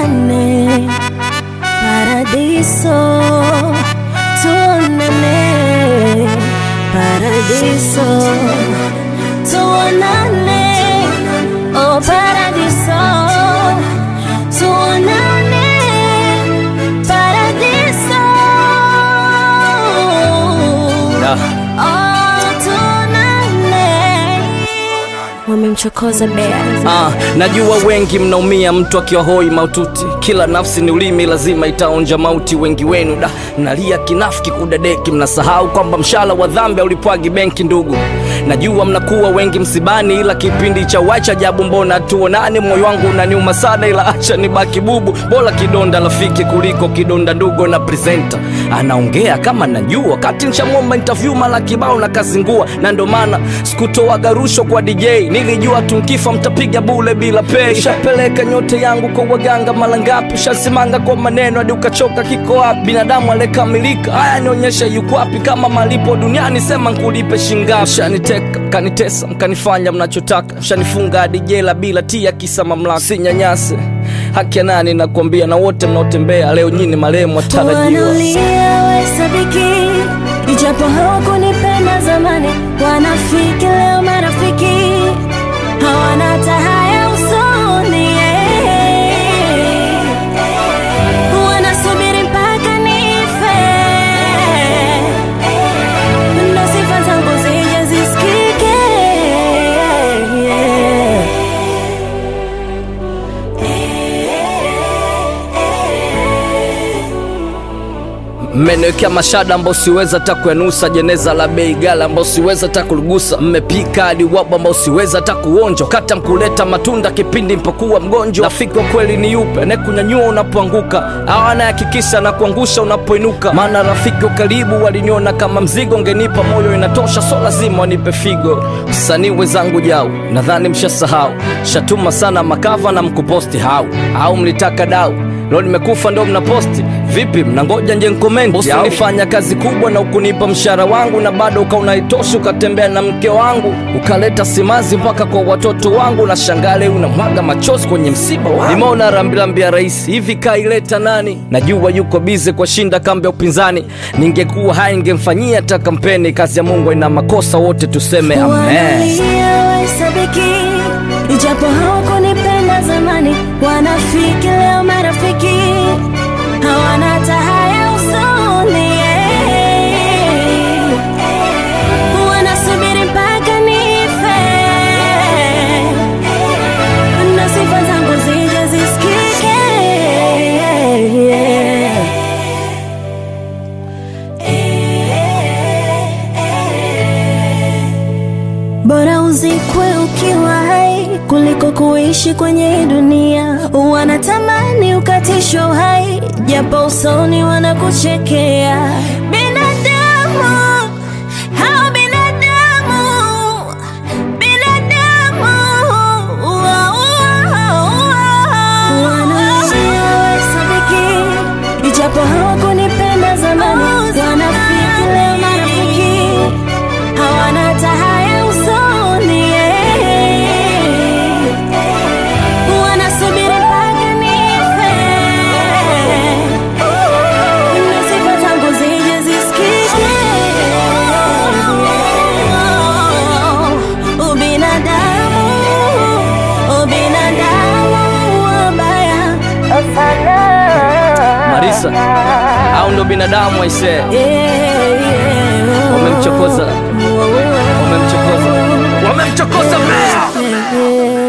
tuonane paradiso, tuonane paradiso, tuonane oh paradiso, tuonane paradiso, Da. oh tuonane. Wamemchokoza bea Ah, najua wengi mnaumia mtu akiwa hoi maututi. Kila nafsi ni ulimi, lazima itaonja mauti. Wengi wenu da mnalia kinafiki kudadeki, mnasahau kwamba mshala wa dhambi ulipwagi benki. Ndugu, najua mnakuwa wengi msibani, ila kipindi cha wacha jabu, mbona tuonane? Moyo wangu unaniuma sana, ila acha nibaki bubu. Bora kidonda rafiki kuliko kidonda ndugu. Na presenter anaongea kama najua, wakati nshamwomba interview mara kibao na kazingua, na ndo maana sikutoaga rushwa kwa DJ, nilijua tunkifa mtapiga bule bila pay. Shapeleka nyote yangu kwa waganga mara ngapi, shasimanga kwa maneno hadi ukachoka. Kiko wapi binadamu aliyekamilika? Haya nionyesha yuko wapi? Kama malipo duniani sema nkulipe shingapi? Shaniteka mkanitesa, mkanifanya mnachotaka, shanifunga hadi jela bila tia kisa mamlaka. Sinyanyase haki ya nani nakwambia, na wote mnaotembea leo nyini marehemu watarajiwa. Wanalia wahesabiki, ijapo hawakunipenda zamani. Wanafiki leo marafiki, hawana hata haya usoni. Wanasubiri mpaka nife, ndo sifa zangu zije zisikike. Mmeniwekea mashada ambao siweza hata kuyanusa, jeneza la bei gala ambao siweza hata kuligusa, mmepika hadi wabu ambao siweza hata kuonja, kata mkuleta matunda kipindi mpokuwa mgonjwa. Rafiki wa kweli ni yupe anayekunyanyua unapoanguka, au anayehakikisha na kuangusha unapoinuka? Maana rafiki wa karibu waliniona kama mzigo, ngenipa moyo inatosha, so lazima wanipe figo. Msanii wenzangu jau, nadhani mshasahau, shatuma sana makava na mkuposti hau au mlitaka dau Leo nimekufa ndo mnaposti vipi? Mnangoja nje nkomenti? Bosi ulifanya kazi kubwa na ukunipa mshahara wangu, na bado ukaunaitosha, ukatembea na mke wangu, ukaleta simazi mpaka kwa watoto wangu, na shangale unamwaga machozi kwenye msiba wangu. Nimeona rambirambi ya rais hivi, kaileta nani? Najua yuko bize kwa shinda kambi ya upinzani, ningekuwa hai ningemfanyia hata kampeni. Kazi ya Mungu ina makosa, wote tuseme amen. Wanalia wahesabiki, ijapo hawakunipenda zamani. Wanafiki leo marafiki, hawana hata haya usoni. Wanasubiri mpaka nife, ndo sifa zangu zije zisikike. Bora uzikwe ukiwa hai kuliko kuishi kwenye hii dunia. Wanatamani ukatishwe uhai, japo usoni wanakuchekea. Binadamu hao binadamu, binadamu wanalia wahesabiki, ijapo hawakunipenda zamani. Wanafiki leo marafiki hawana hata haya usoni. Wanasubiri mpaka nife, ndo sifa zangu zije zisikike. Ubinadamu, ubinadamu wabaya sana. Marisa, au ndo binadamu aisee? Yeah, yeah. Wamemchokoza. Wamemchokoza, wamemchokoza mbea. Yeah.